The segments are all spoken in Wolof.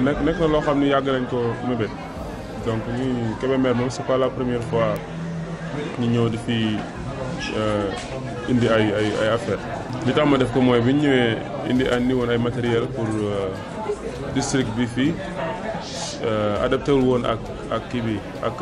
nekk nekk na loo xam ni yàgg nañ ko mébét donc ñuy Kébémer moom c'est pas la première fois ñu ñëw di fi indi ay ay ay affaire li tax ma def ko mooy bi ñu ñëwee indi andi woon ay matériel pour district bi fii adapté wul woon ak ak kii bi ak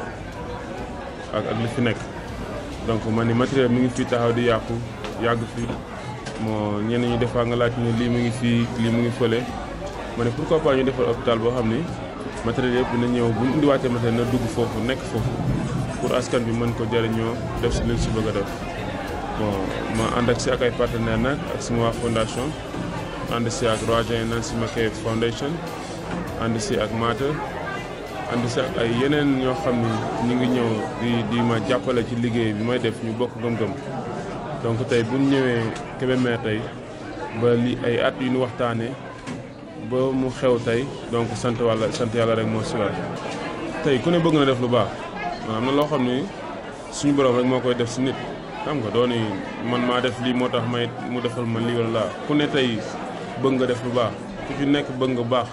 ak ak li fi nekk donc man ni matériel mi ngi fii taxaw di yàqu yàgg fii moo ñenn ñi defaa nga laaj ne lii mu ngi fii lii mu ngi fële ma ne pourquoi pas ñu defal hôpital boo xam ni matériel yëpp dina ñëw bu ñu indiwaatee matériel na dugg foofu nekk foofu pour askan bi mën ko jëriñoo def si liñ si bëgg a def bon ma ànd ak si ak ay partenaires nag ak sama waa fondation ànd si ak Roger Nancy Mackay Foundation ànd si ak Mater ànd si ak ay yeneen ñoo xam ni ñu ngi ñëw di di ma jàppale ci liggéey bi may def ñu bokk gëm-gëm donc tey bu ñu ñëwee Kébémer tey ba li ay at yu ñu waxtaanee ba mu xew tey donc sant wàlla sant yàlla rek moo si war tey ku ne bëgg na def lu baax am na loo xam ni suñu borom rek moo koy def si nit xam nga dooni man maa def lii moo tax may mu defal ma lii wala laa ku ne tey bëgg nga def lu baax ku ci nekk bëgg nga baax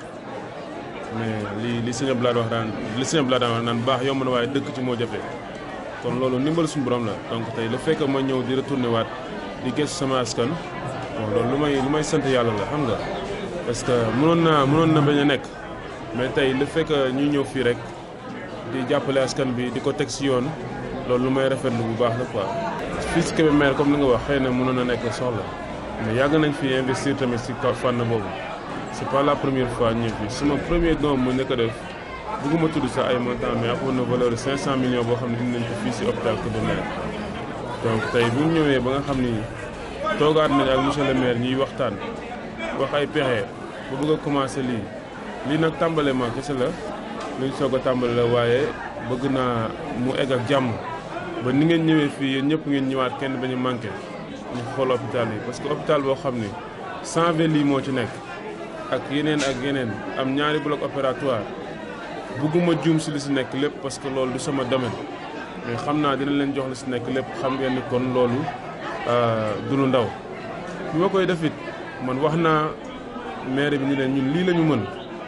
mais li li sëñ Abdoulaye wax daan li sëñ Abdoulaye daan wax naan baax yomb na waaye dëkk ci moo jafe kon loolu ndimbal suñu borom la donc tey le fait que ma ñëw di retourné waat di gëstu sama askan bon loolu lu may lu may sant yàlla la xam nga parce que mënoon naa mënoon na bañ a nekk mais tey le fait que ñuy ñëw fii rek di jàppale askan bi di ko teg si yoon loolu lu may rafetlu bu baax la quoi. fii si Kébémer comme li nga wax xëy na mënoon na nekk soxla mais yàgg nañ fi investir tamit si fànn boobu c'est pas la première fois ñëw fii sama premier don mu nekk def bëgguma tudd sax ay montant mais amoon na valeur de 500 millions boo xam ne indi nañ ko fii si hôpital Kébémer donc tey bu ñu ñëwee ba nga xam ni toogaat nañ ak monsieur le maire ñuy waxtaan wax ay pexe ba bëgg a commencer lii lii nag tàmbale ma kese la luñ soog a tàmbale la waaye bëgg naa mu egg ak jàmm ba ni ngeen ñëwee fii yéen ñëpp ngeen ñëwaat kenn bañ a manqué ñu xool hôpital yi parce que hôpital boo xam ni 120 lits moo ci nekk ak yeneen ak yeneen am ñaari bloc opératoire bëgguma juum si li si nekk lépp parce que loolu du sama domaine mais xam naa dina leen jox li si nekk lépp xam ngeen ni kon loolu du lu ndaw bi ma koy def it man wax naa maire bi ni leen ñun lii la ñu mën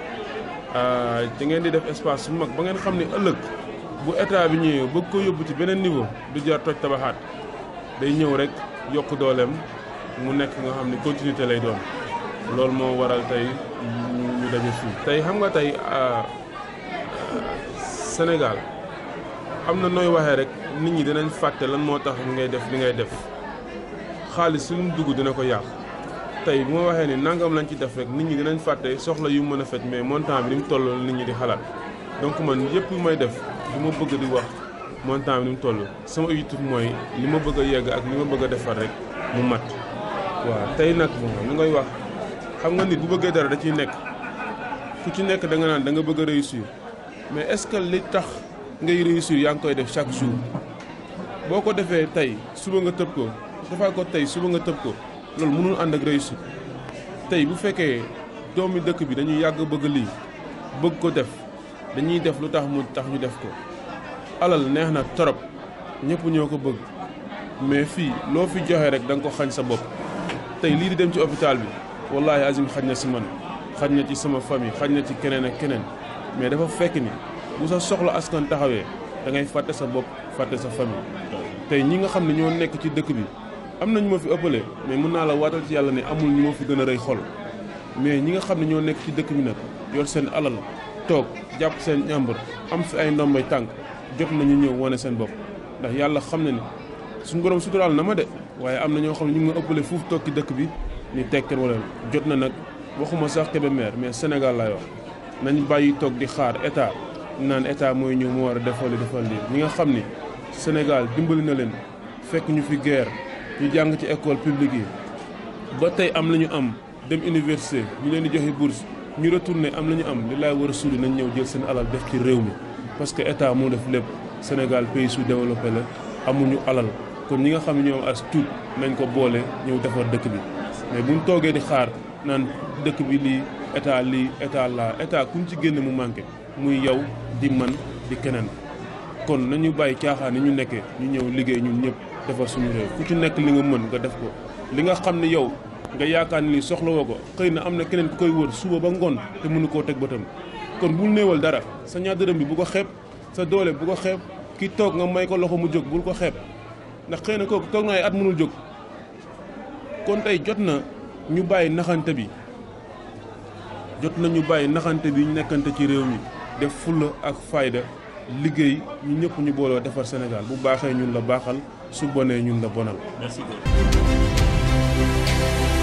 da ngeen di def espace su mag ba ngeen xam ne ëllëg bu état bi ñëwee bëgg ko yóbbu ci beneen niveau du jar toj tabaxaat day ñëw rek yokk dooleem mu nekk nga xam ne continuité lay doon loolu moo waral tey ñu daje fii. tey xam nga tey Sénégal am na nooy waxee rek nit ñi dinañ fàtte lan moo tax li ngay def li ngay def xaalis su mu dugg dina ko yàq. tey bu ma waxee ni nangam lañ ci def rek nit ñi dinañ fàtte soxla yu mën a faj mais montant bi ni mu toll nit ñi di xalaat donc man yëpp yu may def li ma bëgg di wax montant bi ni mu toll sama objectif mooy li ma bëgg a yegg ak li ma bëgg a defar rek mu mat waaw tey nag bon lu ngay wax xam nga nit bu bëggee dara da ciy nekk ku ci nekk da nga naan da nga bëgg a réussir mais est-ce que li tax ngay réussir yaa ngi koy def chaque jour boo ko defee tey suba nga tëb ko defaa ko tey suba nga tëb ko loolu mënul ànd ak réussite tey bu fekkee doomi dëkk bi dañuy yàgg bëgg lii bëgg ko def dañuy def lu tax mu tax ñu def ko alal neex na torop ñëpp ñoo ko bëgg mais fii loo fi joxe rek da nga ko xañ sa bopp tey lii di dem ci hôpital bi wallahi azim xañ na si man xañ na ci sama famille xañ na ci keneen ak keneen mais dafa fekk ni bu sa soxla askan taxawee da ngay fàtte sa bopp fàtte sa famille tey ñi nga xam ne ñoo nekk ci dëkk bi am na ñu ma fi ëppale mais mën naa la waatal ci yàlla ne amul ñu ma fi gën a rëy xol mais ñi nga xam ne ñoo nekk ci dëkk bi nag yor seen alal toog jàpp seen ñàmbur am fi ay ndombay tànk jot nañu ñëw wane seen bopp ndax yàlla xam na ni suñu borom suturaal na ma de waaye am na ñoo xam ne ñu ngi ma ëppale fuuf toog ci dëkk bi ni tekkeen wala jot na nag waxuma sax Kébémer mais Sénégal laay wax nañ bàyyi toog di xaar état naan état mooy ñëw mu war a defal li defal lii ñi nga xam ni Sénégal dimbali na leen fekk ñu fi guerre ñu jàng ci école publique yi ba tey am la ñu am dem université ñu leen di joxe bourse ñu retourné am la ñu am li laay war a suuli nañ ñëw jël seen alal def ci réew mi parce que état moo def lépp Sénégal pays sous-développé la amuñu alal kon ñi nga xam ne ñoom as tuut nañ ko boole ñëw defar dëkk bi mais buñ toogee di xaar naan dëkk bi lii état lii état laa état kuñ ci génne mu manqué muy yow di man di keneen kon nañu bàyyi caaxaan ni ñu nekkee ñu ñëw liggéey ñun ñëpp defar suñu réew ku ci nekk li nga mën nga def ko li nga xam ne yow nga yaakaar ni soxla woo ko xëy na am na keneen ku koy wër suba ba ngoon te mënu koo teg bëtam kon bul néewal dara sa ñaar dërëm bi bu ko xeeb sa doole bu ko xeeb ki toog nga may ko loxo mu jóg bul ko xeeb ndax xëy na kooku toog na ay at mënul jóg kon tey jot na ñu bàyyi naxante bi jot na ñu bàyyi naxante bi ñu nekkante ci réew mi def fulla ak fayda liggéey ñu ñëpp ñu booloo defar Sénégal bu baaxee ñun la baaxal su bonee ñun la bonal. merci beaucoup.